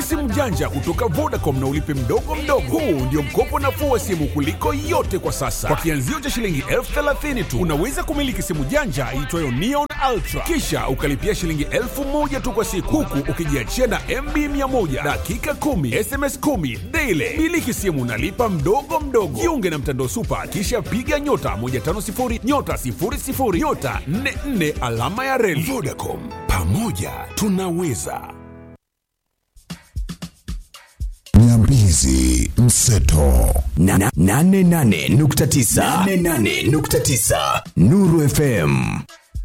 Miliki simu janja kutoka Vodacom na ulipe mdogo mdogo. Huu ndio mkopo nafuu wa simu kuliko yote kwa sasa. Kwa kianzio cha shilingi elfu thelathini tu unaweza kumiliki simu janja iitwayo Neon Ultra, kisha ukalipia shilingi elfu moja tu kwa siku, huku ukijiachia na MB 100 dakika 10 SMS 10 daily. Miliki simu nalipa mdogo mdogo. Jiunge na mtandao Super, kisha piga nyota 150 nyota 00 nyota 44 alama ya reli. Vodacom, pamoja tunaweza. Nyambizi Mseto Na- na- nane nane nukta tisa. Nane nane nukta tisa. Nuru FM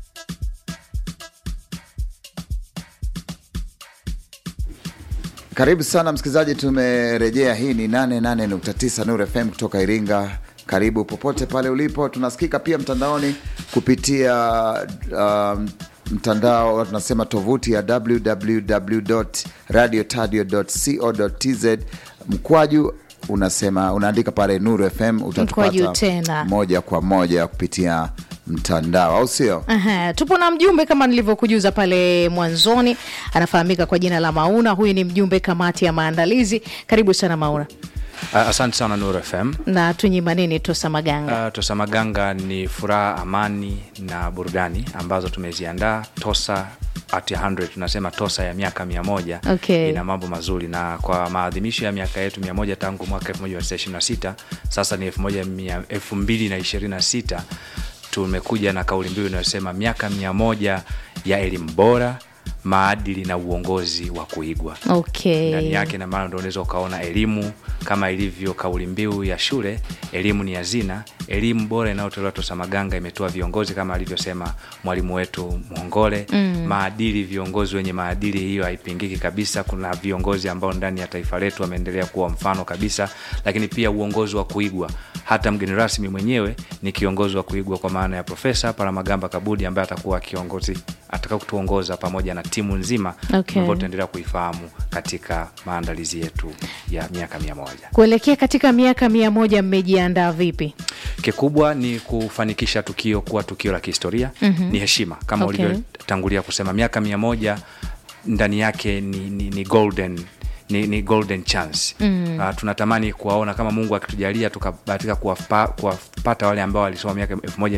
Karibu sana msikilizaji, tumerejea. Hii ni 88.9 Nuru FM kutoka Iringa. Karibu popote pale ulipo, tunasikika pia mtandaoni kupitia um, mtandao tunasema tovuti ya www.radiotadio.co.tz mkwaju unasema unaandika pale Nuru FM Mkwaju utatupata tena. moja kwa moja kupitia mtandao, au sio? Aha, tupo na mjumbe kama nilivyokujuza pale mwanzoni, anafahamika kwa jina la Mauna. Huyu ni mjumbe kamati ya maandalizi. Karibu sana Mauna, Uh, asante sana Nuru FM. na tunyima nini Tosa Maganga? Uh, Tosa Maganga ni furaha, amani na burudani ambazo tumeziandaa. Tosa at 100 tunasema Tosa ya miaka mia moja Okay. ina mambo mazuri, na kwa maadhimisho ya miaka yetu mia moja tangu mwaka 1926 sasa ni 2026 tumekuja na kauli mbiu inayosema miaka mia moja ya elimu bora maadili na uongozi wa kuigwa Okay. ndani yake, na maana ndo unaweza ukaona elimu kama ilivyo kauli mbiu ya shule, elimu ni hazina. Elimu bora inayotolewa Tosa Maganga imetoa viongozi kama alivyosema mwalimu wetu Mwongole. mm. Maadili, viongozi wenye maadili, hiyo haipingiki kabisa. Kuna viongozi ambao ndani ya taifa letu wameendelea kuwa mfano kabisa, lakini pia uongozi wa kuigwa. Hata mgeni rasmi mwenyewe ni kiongozi wa kuigwa kwa maana ya Profesa Palamagamba Kabudi ambaye atakuwa kiongozi ataka kutuongoza pamoja na timu nzima Okay. ambayo tutaendelea kuifahamu katika maandalizi yetu ya miaka mia moja. Kuelekea katika miaka mia moja mmejiandaa vipi? Kikubwa ni kufanikisha tukio kuwa tukio la kihistoria. mm-hmm. Ni heshima kama Okay. ulivyotangulia kusema, miaka mia moja ndani yake ni, ni, ni golden ni, ni golden chance mm. Uh, tunatamani kuwaona kama Mungu akitujalia tukabahatika kuwapa- kuwapata wale ambao walisoma miaka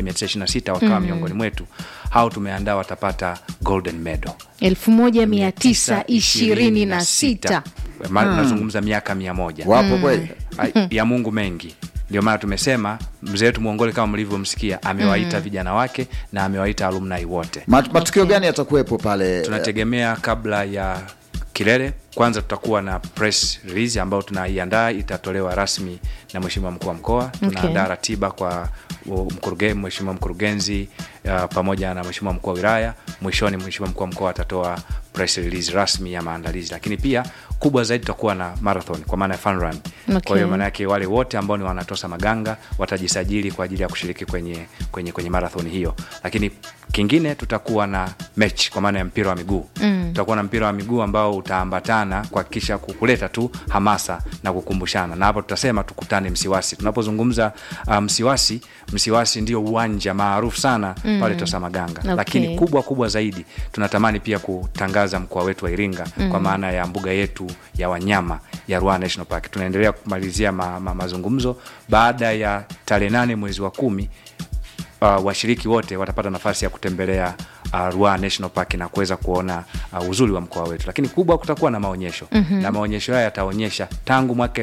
1926 wakawa miongoni mwetu, hao tumeandaa watapata golden medal elfu moja mia tisa ishirini na sita. Ma- tunazungumza miaka mia moja Wapo kweli? Ai- ya Mungu mengi. Ndio maana tumesema mzee wetu Mwongole kama mlivyomsikia amewaita vijana wake na amewaita alumni wote. Mat- matukio gani yatakuwepo pale? Tunategemea kabla ya kilele, kwanza tutakuwa na press release ambayo tunaiandaa, itatolewa rasmi na mheshimiwa mkuu wa mkoa. Tunaandaa ratiba kwa u- mkuruge- mheshimiwa mkurugenzi uh, pamoja na mheshimiwa mkuu wa wilaya. Mwishoni mheshimiwa mkuu wa mkoa atatoa press release rasmi ya maandalizi, lakini pia kubwa zaidi tutakuwa na marathon kwa maana ya fun run. Okay. Kwa hiyo maana yake wale wote ambao ni wanatosa Maganga watajisajili kwa ajili ya kushiriki kwenye, kwenye, kwenye marathon hiyo, lakini kingine tutakuwa na mechi kwa maana ya mpira wa miguu mm. tutakuwa na mpira wa miguu ambao utaambatana kuhakikisha kuleta tu hamasa na kukumbushana, na hapo tutasema tukutane Msiwasi. Tunapozungumza uh, Msiwasi, Msiwasi ndio uwanja maarufu sana mm. pale Tosa Maganga Okay. lakini kubwa kubwa zaidi tunatamani pia kutangaza mkoa wetu wa Iringa mm. kwa maana ya mbuga yetu ya wanyama ya Ruaha National Park. Tunaendelea kumalizia ma, ma, mazungumzo baada ya tarehe nane mwezi wa kumi uh, washiriki wote watapata nafasi ya kutembelea uh, Ruaha National Park na kuweza kuona uh, uzuri wa mkoa wetu, lakini kubwa kutakuwa na maonyesho mm-hmm. na maonyesho haya yataonyesha tangu mwaka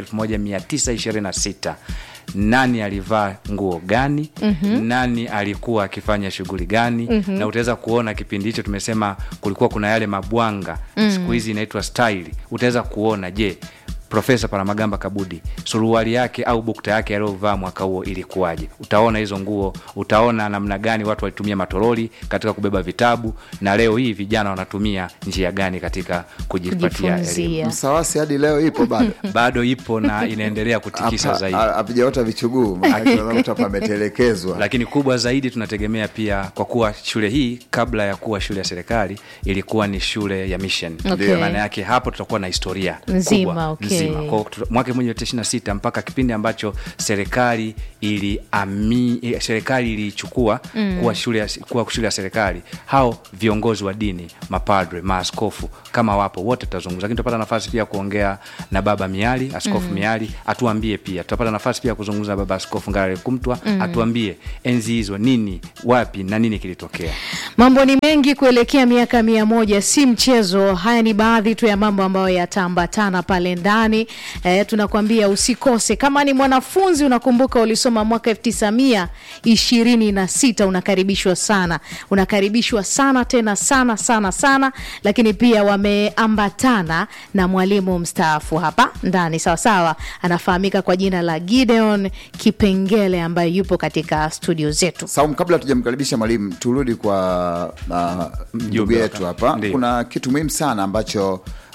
1926 nani alivaa nguo gani mm-hmm. nani alikuwa akifanya shughuli gani mm-hmm. na utaweza kuona kipindi hicho tumesema kulikuwa kuna yale mabwanga mm-hmm. siku hizi inaitwa style utaweza kuona je Profesa Palamagamba Kabudi suruali yake au bukta yake aliyovaa mwaka huo ilikuwaje? Utaona hizo nguo, utaona namna gani watu walitumia matoroli katika kubeba vitabu, na leo hii vijana wanatumia njia gani katika kujipatia elimu. Kujifunzia. Msawasi hadi leo ipo bado Bado ipo na inaendelea kutikisa Hapa- zaidi. ha- havijaota vichuguu, maanake unaona mtu hapa ametelekezwa. lakini kubwa zaidi tunategemea pia kwa kuwa shule hii kabla ya kuwa shule ya serikali ilikuwa ni shule ya mission Okay. maana yake hapo tutakuwa na historia Nzima, kubwa, okay. mzima kwa tu- mwaka 1926 mpaka kipindi ambacho serikali ili ami, eh, serikali ilichukua mm. kuwa shule ya, kuwa shule ya serikali hao viongozi wa dini mapadre maaskofu kama wapo wote tutazungumza lakini tutapata nafasi pia kuongea na baba miali askofu mm. miali atuambie pia tutapata nafasi pia kuzungumza na baba askofu ngarale kumtwa mm. atuambie enzi hizo nini wapi na nini kilitokea Mambo ni mengi kuelekea miaka mia moja, si mchezo. Haya ni baadhi tu ya mambo ambayo yataambatana pale ndani. E, tunakwambia usikose. Kama ni mwanafunzi unakumbuka ulisoma mwaka elfu tisa mia ishirini na sita unakaribishwa sana, unakaribishwa sana tena sana sana sana, lakini pia wameambatana na mwalimu mstaafu hapa ndani, sawasawa, anafahamika kwa jina la Gideon Kipengele ambaye yupo katika studio zetu. Saum, kabla tujamkaribisha mwalimu, turudi kwa uh, ndugu Mjumbe yetu hapa. hapa. Ndiyo. Kuna kitu muhimu sana ambacho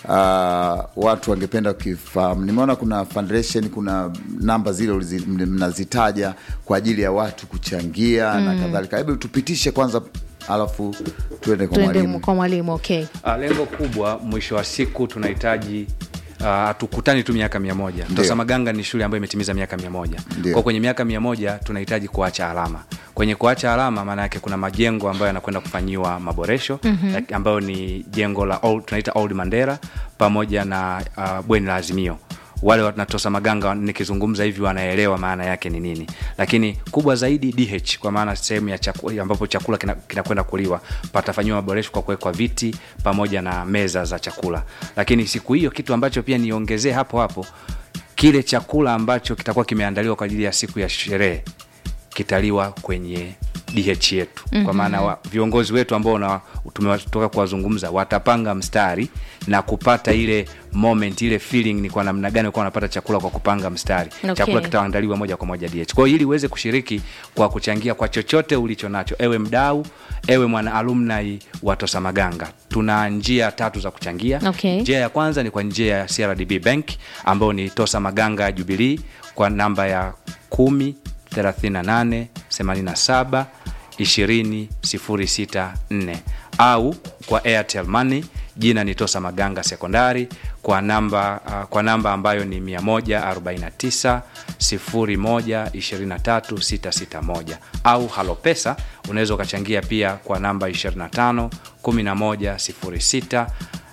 uh, watu wangependa kukifahamu. Nimeona kuna foundation, kuna namba zile ulizi- mnazitaja kwa ajili ya watu kuchangia na kadhalika. Hebu tupitishe kwanza, alafu tuende kwa Tuende mwalimu. kwa mwalimu. Okay. Uh, lengo kubwa mwisho wa siku tunahitaji hatukutani uh, tu miaka mia moja Ndio. Tosa Maganga ni shule ambayo imetimiza miaka mia moja Ndio. kwa kwenye miaka mia moja tunahitaji kuacha alama kwenye kuacha alama maana yake kuna majengo ambayo yanakwenda kufanyiwa maboresho mm-hmm. ambayo ni jengo la old, tunaita old mandera pamoja na uh, bweni la azimio wale wanatosa maganga nikizungumza hivi wanaelewa maana yake ni nini lakini kubwa zaidi dh kwa maana sehemu ya chaku, ambapo chakula kinakwenda kina kinakwenda kuliwa patafanyiwa maboresho kwa kuwekwa viti pamoja na meza za chakula lakini siku hiyo kitu ambacho pia niongezee hapo hapo kile chakula ambacho kitakuwa kimeandaliwa kwa ajili ya siku ya sherehe kitaliwa kwenye dh yetu mm-hmm. kwa maana wa, viongozi wetu ambao na- tumetoka kuwazungumza watapanga mstari na kupata ile moment ile feeling ni kwa namna gani walikuwa wanapata chakula kwa kupanga mstari Okay. chakula kitaandaliwa moja kwa moja dh kwa hiyo ili uweze kushiriki kwa kuchangia kwa chochote ulicho nacho ewe mdau ewe mwana alumni wa tosa maganga tuna njia tatu za kuchangia Okay. njia ya kwanza ni kwa njia ya crdb bank ambayo ni tosa maganga jubilii kwa namba ya kumi 38 87 20 064 au kwa airtel money jina ni tosa maganga sekondari kwa namba uh, kwa namba ambayo ni 149 01 23 661 au halopesa unaweza ukachangia pia kwa namba 25 11 06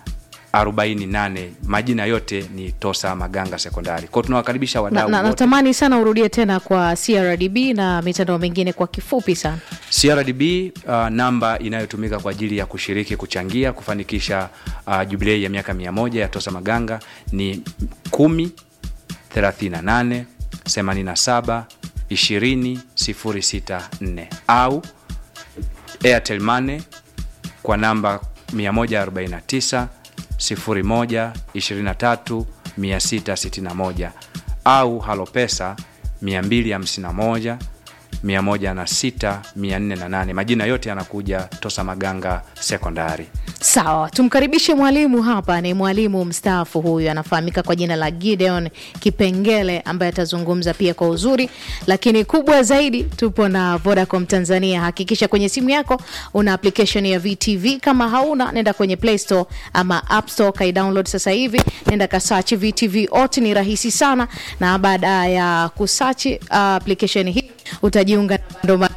48 majina yote ni tosa maganga sekondari kwao tunawakaribisha Na, wadau na, wote natamani sana urudie tena kwa CRDB na mitandao mingine kwa kifupi sana. crdb uh, namba inayotumika kwa ajili ya kushiriki kuchangia kufanikisha uh, jubilei ya miaka 1 ya tosa maganga ni 1 38 87 20 064 au airtel money kwa namba 149 01 23 661 au halopesa 251 106 408 majina yote yanakuja tosa maganga sekondari Sawa, tumkaribishe mwalimu hapa. Ni mwalimu mstaafu huyu, anafahamika kwa jina la Gideon Kipengele, ambaye atazungumza pia kwa uzuri, lakini kubwa zaidi, tupo na Vodacom Tanzania. Hakikisha kwenye simu yako una application ya VTV. Kama hauna, nenda kwenye Play Store ama App Store, kai download sasa hivi, nenda kasachi VTV ot, ni rahisi sana, na baada ya kusachi uh, application hii utajiunga na bando ma-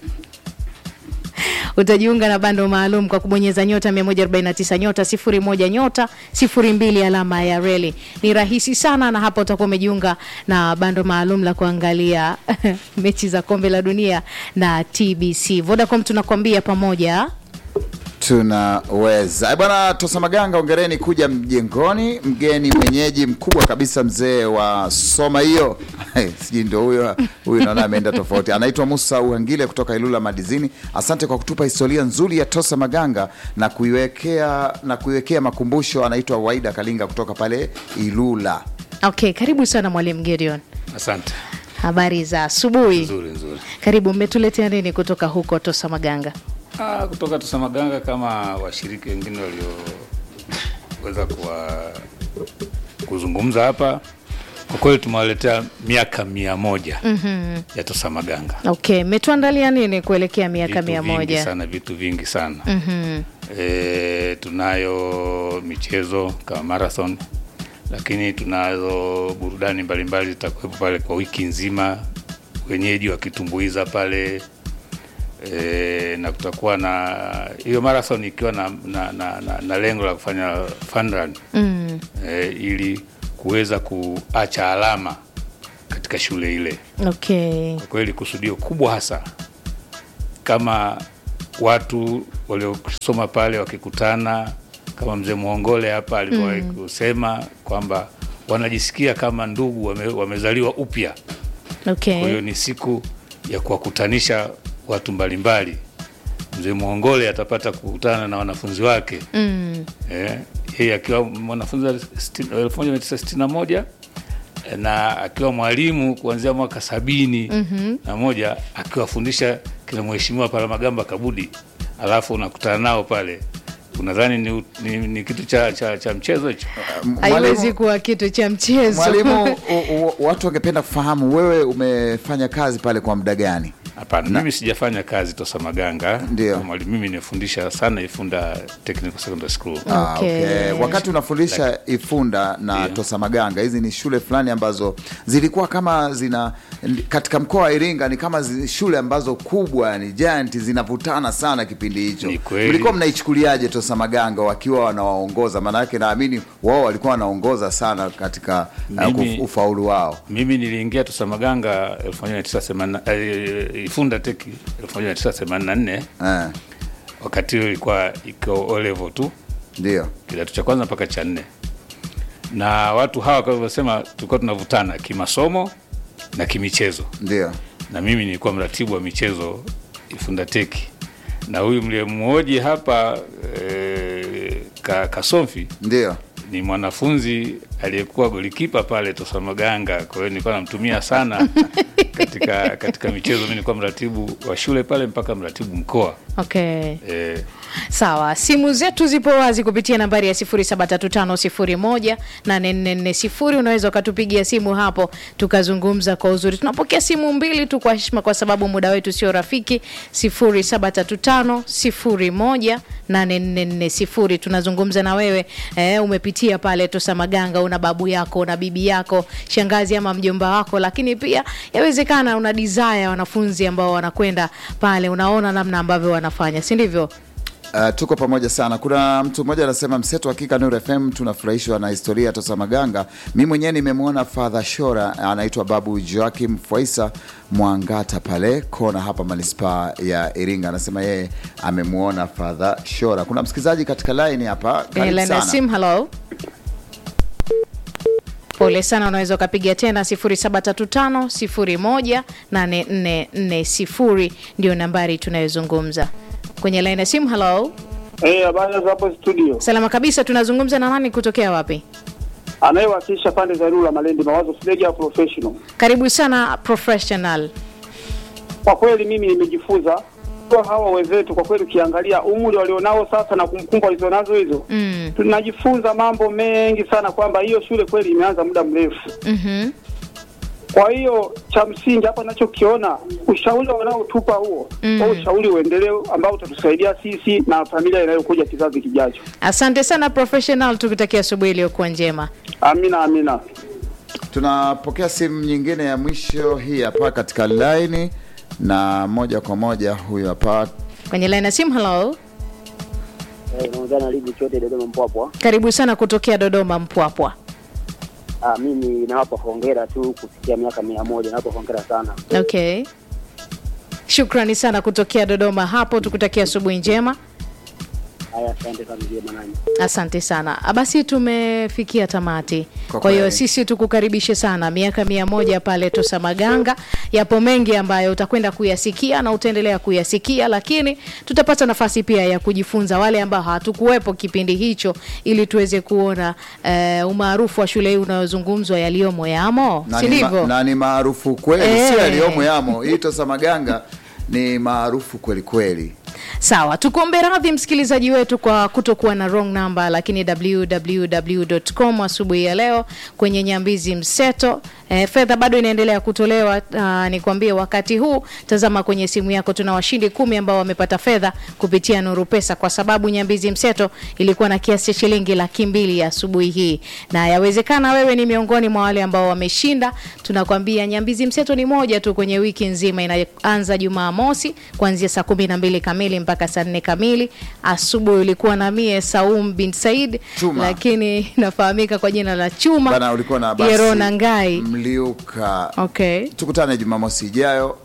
utajiunga na bando maalum kwa kubonyeza nyota 149 nyota 01 nyota 02 alama ya reli. Ni rahisi sana, na hapo utakuwa umejiunga na bando maalum la kuangalia mechi za kombe la dunia na TBC. Vodacom tunakwambia pamoja tunaweza Eh, bwana tosa maganga ongereni kuja mjengoni mgeni mwenyeji mkubwa kabisa mzee wa soma hiyo sijui ndo huyo huyu naona ameenda tofauti anaitwa musa uhangile kutoka ilula madizini asante kwa kutupa historia nzuri ya tosa maganga na kuiwekea na kuiwekea makumbusho anaitwa waida kalinga kutoka pale ilula okay. Karibu sana mwalimu Gideon, Asante. habari za asubuhi. Nzuri nzuri. Karibu, mmetuletea nini kutoka huko Tosa Maganga? Ah, kutoka Tosamaganga kama washiriki wengine walioweza kuwa kuzungumza hapa, kwa kweli tumewaletea miaka mia moja mm-hmm. ya Tosamaganga. Okay, mmetuandalia nini kuelekea miaka Vitu mia vingi moja? sana, vitu vingi sana mm-hmm. E, tunayo michezo kama marathon lakini tunazo burudani mbalimbali zitakuwepo pale kwa wiki nzima, wenyeji wakitumbuiza pale e, na kutakuwa na hiyo marathon ikiwa na, na, na, na, na lengo la kufanya fun run mm. e, ili kuweza kuacha alama katika shule ile. okay Kwa kweli kusudio kubwa hasa kama watu waliosoma pale wakikutana, kama mzee Muhongole hapa alivyowahi kusema kwamba wanajisikia kama ndugu wame, wamezaliwa upya. Kwa hiyo okay ni siku ya kuwakutanisha watu mbalimbali. Mzee Muhongole atapata kukutana na wanafunzi wake mm. eh, yeye akiwa mwanafunzi wa sitini- elfu moja mia tisa sitini na moja eh, na akiwa mwalimu kuanzia mwaka sabini na moja akiwafundisha kina mheshimiwa Palamagamba Kabudi, alafu unakutana nao pale, unadhani ni, ni, ni kitu cha, cha, cha mchezo hicho? haiwezi Mwalimu- kuwa kitu cha mchezo Mwalimu, u- u- watu wangependa kufahamu wewe umefanya kazi pale kwa muda gani? Hapana, mimi sijafanya kazi Tosa Maganga. Ndio. Mwalimu mimi nimefundisha sana Ifunda Technical Secondary School. Ah, Okay. okay. Wakati unafundisha Ifunda na Ndio. Tosa Maganga, hizi ni shule fulani ambazo zilikuwa kama zina katika mkoa wa Iringa ni kama zi, shule ambazo kubwa ni giant zinavutana sana kipindi hicho. Ni kweli. Mlikuwa mnaichukuliaje Tosa Maganga wakiwa wanawaongoza? Maana yake naamini wao walikuwa wanaongoza sana katika uh, Mimi- kuf- ufaulu wao. Mimi niliingia Tosa Maganga 1980 eh, Ifunda Tech 1984 Eh, wakati huo ilikuwa iko O level tu ndio. kidato cha kwanza mpaka cha nne, na watu hawa kama walivyosema, tulikuwa tunavutana kimasomo na kimichezo, Ndio. na mimi nilikuwa mratibu wa michezo Ifunda Tech, na huyu mliyemwoji hapa eh, ka, Kasomfi Ndio. ni mwanafunzi aliyekuwa golikipa pale Tosa Maganga. Kwa hiyo nilikuwa namtumia sana katika katika michezo. Mimi nilikuwa mratibu wa shule pale mpaka mratibu mkoa okay eh, sawa simu zetu zipo wazi kupitia nambari ya 0735018440 unaweza ukatupigia simu hapo tukazungumza kwa uzuri tunapokea simu mbili tu kwa heshima kwa sababu muda wetu sio rafiki 0735018440 tunazungumza na wewe eh, umepitia pale Tosa Maganga una babu yako una bibi yako shangazi ama mjomba wako lakini pia yawezekana una desire wanafunzi ambao wanakwenda pale unaona namna ambavyo wanafanya si ndivyo Uh, tuko pamoja sana. Kuna mtu mmoja anasema mseto, hakika Nuru FM tunafurahishwa na historia ya Tosa Maganga. Mi mwenyewe nimemwona Father Shora, anaitwa Babu Joakim Fwaisa Mwangata pale kona hapa manispaa ya Iringa, anasema yeye amemwona Father Shora. Kuna msikilizaji katika line hapa, Kwenye karibu line ya sana. simu, hello. Pole sana, unaweza ukapiga tena 0735018440 ndio nambari tunayozungumza kwenye line ya simu. Hello, Eh, habari za hapo studio. salama kabisa. Tunazungumza na nani kutokea wapi? Anayewakilisha pande za Rula Malindi Mawazo Sileja professional. Karibu sana professional. Kwa kweli mimi nimejifunza kwa hawa wenzetu, kwa kweli ukiangalia umri walionao sasa na kumbukumbu walizonazo hizo Mm. tunajifunza mambo mengi sana, kwamba hiyo shule kweli imeanza muda mrefu. Mhm. Kwa hiyo cha msingi hapa nachokiona, ushauri wanaotupa huo Mm. mm. ushauri uendelee, ambao utatusaidia sisi na familia inayokuja kizazi kijacho. Asante sana professional, tukutakia asubuhi iliyokuwa njema. Amina, amina. Tunapokea simu nyingine ya mwisho hii hapa katika line, na moja kwa moja huyu hapa Kwenye line ya simu, hello. unaongea na ligi chote Dodoma Mpwapwa. Karibu sana kutokea Dodoma Mpwapwa. Ah, mimi nawapa hongera tu kufikia miaka mia moja, nawapa hongera sana. Okay, shukrani sana kutokea Dodoma hapo, tukutakia asubuhi njema. Haya, asante sana mzee Manani. Asante sana. Ah, Basi tumefikia tamati. Kwa Kwa hiyo kweli. sisi tukukaribishe sana miaka mia moja pale Tosa Maganga. Yapo mengi ambayo utakwenda kuyasikia na utaendelea kuyasikia, lakini tutapata nafasi pia ya kujifunza wale ambao hatukuwepo kipindi hicho, ili tuweze kuona eh, umaarufu wa shule hii unayozungumzwa yaliyomo yamo, na si ni ma- ndivyo? na ni maarufu kweli, Eh. sio yaliyomo yamo. Hii Tosa Maganga ni maarufu kweli kweli. sawa tukuombe radhi msikilizaji wetu kwa kutokuwa na wrong number lakini www.com asubuhi ya leo kwenye nyambizi mseto e, fedha bado inaendelea kutolewa uh, nikwambie wakati huu tazama kwenye simu yako tuna washindi kumi ambao wamepata fedha kupitia nuru pesa kwa sababu nyambizi mseto ilikuwa na kiasi cha shilingi laki mbili ya asubuhi hii na yawezekana wewe ni miongoni mwa wale ambao wameshinda tunakwambia nyambizi mseto ni moja tu kwenye wiki nzima inaanza jumaa mosi kuanzia saa kumi na mbili kamili mpaka saa nne kamili asubuhi ulikuwa na mie saum bin said Chuma. lakini inafahamika kwa jina la chuma bana ulikuwa na basi yerona ngai mliuka okay tukutane jumamosi ijayo